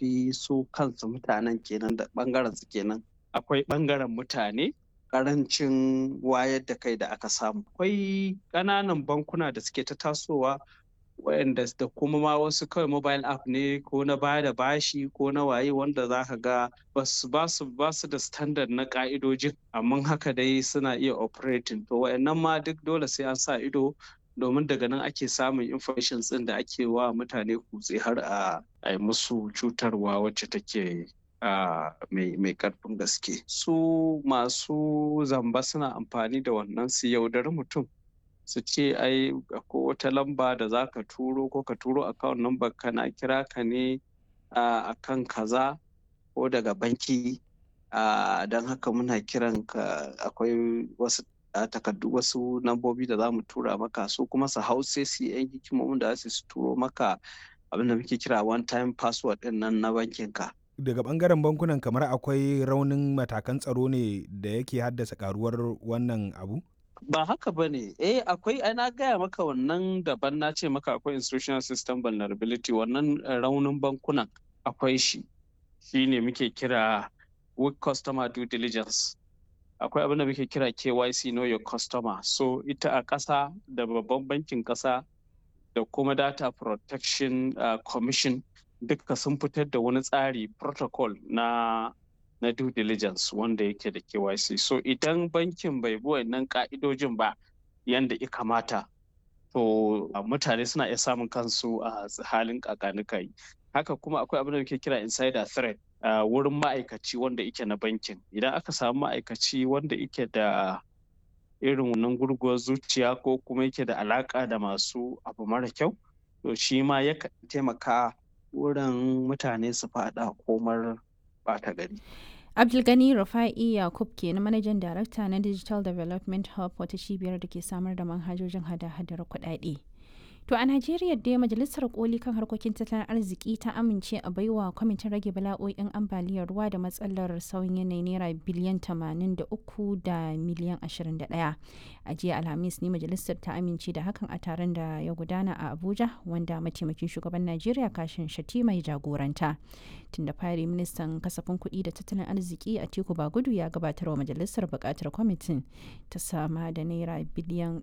shafi su kansu mutanen kenan da ɓangaren su kenan akwai ɓangaren mutane ƙarancin wayar da kai da aka samu akwai ƙananan bankuna da suke ta tasowa wayanda da kuma ma wasu kawai mobile app ne ko na baya da bashi ko na waye wanda za ka ga basu basu basu da standard na ka'idojin amma haka dai suna iya operating to wayannan ma duk dole sai an sa ido domin daga nan ake samun information ɗin da ake wa mutane kutse har a yi musu cutarwa wacce take mai karfin gaske su masu zamba suna amfani da wannan su yaudari mutum su ce ai ko wata lamba da za ka turo ko ka turo account number kana kira ka ne a kan kaza ko daga banki don haka muna kiran ka akwai wasu takardu wasu lambobi da za mu tura maka su kuma su hau sai su yan hikimomin da su turo maka abin da muke kira one time password din nan na bankin ka daga bangaren bankunan kamar akwai raunin matakan tsaro ne da yake haddasa karuwar wannan abu ba haka ba ne eh akwai ai na gaya maka wannan daban na ce maka akwai institutional system vulnerability wannan raunin bankunan akwai shi shi ne muke kira weak customer due diligence akwai abin da muke kira KYC know your customer so ita a ƙasa da babban bankin ƙasa da kuma data protection uh, commission duka sun fitar da wani tsari protocol na na due diligence wanda yake da KYC. So idan bankin bai bi wannan ka'idojin ba yanda ya kamata, to mutane suna iya samun kansu a halin kakanikai. Haka kuma akwai abin da muke kira insider threat a wurin ma'aikaci wanda yake na bankin. Idan aka samu ma'aikaci wanda yake da irin wannan gurguwar zuciya ko kuma yake da alaka da masu abu mara kyau, to shi ma yakan taimaka wurin mutane su faɗa komar ɓata gari. Abdulgani Rufa'i Yakub ke na manajan darakta na Digital Development Hub wata cibiyar da ke samar da manhajojin hada-hadar kuɗaɗe. To a Najeriya dai Majalisar Koli kan harkokin tattalin arziki ta amince a baiwa kwamitin rage bala'o'in ambaliyar ruwa da matsalar sauyin yanayi naira biliyan 83 da miliyan 21. A jiya Alhamis ne majalisar ta amince da hakan a taron da ya gudana a Abuja wanda mataimakin shugaban Najeriya kashin shati mai jagoranta. Tun da fari ministan kasafin kuɗi da tattalin arziki a Tiku Bagudu ya gabatar wa majalisar buƙatar kwamitin ta sama da naira biliyan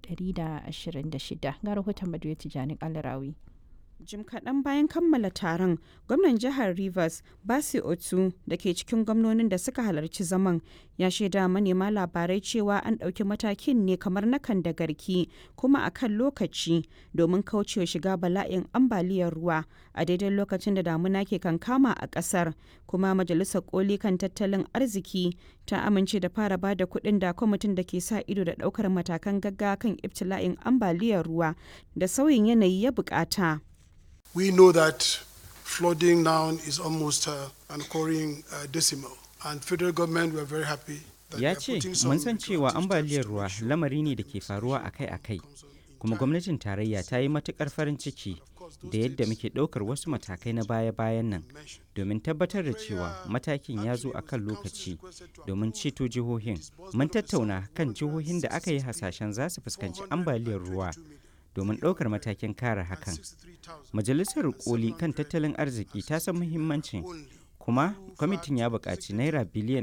126 ga rahoton Badu Tijjani Kalarawi. Jim kaɗan bayan kammala taron, gwamnan jihar Rivers, Basi Otu, da ke cikin gwamnonin da suka halarci zaman, ya shaida manema labarai cewa an ɗauki matakin ne kamar na kan da garki kuma a kan lokaci domin kaucewa shiga bala'in ambaliyar ruwa a daidai lokacin da damuna ke kankama a ƙasar. Kuma Majalisar Koli kan tattalin arziki ta amince da fara ba da kuɗin da kwamitin da ke sa ido da ɗaukar matakan gaggawa kan ibtila'in ambaliyar ruwa da sauyin yanayi ya buƙata. We know that flooding now is almost uh, an occurring uh, decimal, and federal government were very happy. Ya ce, mun san cewa ambaliyar ruwa lamari ne da ke faruwa akai-akai, kuma gwamnatin tarayya ta yi matukar farin ciki da yadda muke ɗaukar wasu matakai na baya-bayan nan domin tabbatar da cewa matakin ya zo a kan lokaci domin ceto jihohin. Mun tattauna kan jihohin da aka yi hasashen za su fuskanci ambaliyar ruwa. domin ɗaukar matakin kare hakan. Majalisar koli kan tattalin arziki ta san muhimmancin kuma kwamitin ya buƙaci naira biliyan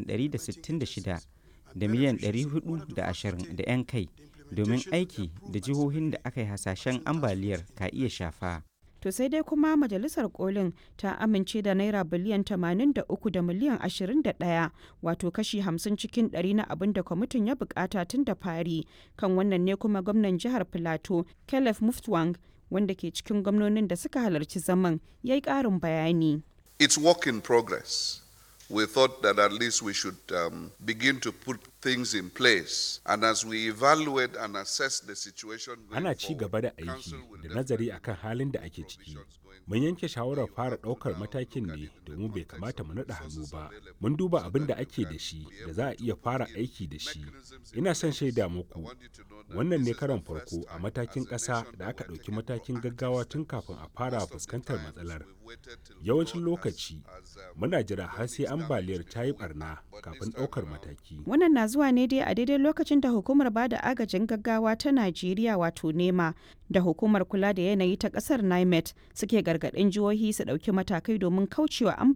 166 da miliyan 420 da 'yan kai domin aiki da jihohin da aka yi hasashen ambaliyar ka iya shafa. To sai dai kuma majalisar kolin ta amince da naira biliyan 83 da miliyan 21 wato kashi 50 cikin 100 na abin da kwamitin ya bukata tun da fari kan wannan ne kuma gwamnan jihar Filato Caleb Muftwang wanda ke cikin gwamnonin da suka halarci zaman ya yi ƙarin bayani. It's work in progress. we thought that at least we should um, begin to put things in place. And as we evaluate and assess the situation Ana ci gaba da aiki da nazari akan halin da ake ciki. Mun yanke shawarar fara ɗaukar matakin ne domin bai kamata mu naɗa hannu ba. Mun duba abin da ake da shi da za a iya fara aiki da shi. Ina son shaida muku. Wannan ne karon farko a matakin ƙasa da aka ɗauki matakin gaggawa tun kafin a fara fuskantar matsalar. Yawancin lokaci muna jira har sai ambaliyar ta yi barna kafin ɗaukar mataki. Wannan na zuwa ne dai a daidai lokacin da hukumar bada agajin gaggawa ta Najeriya wato NEMA da hukumar kula da yanayi ta ƙasar NIMET suke gargaɗin jihohi su ɗauki matakai domin kaucewa ambaliya.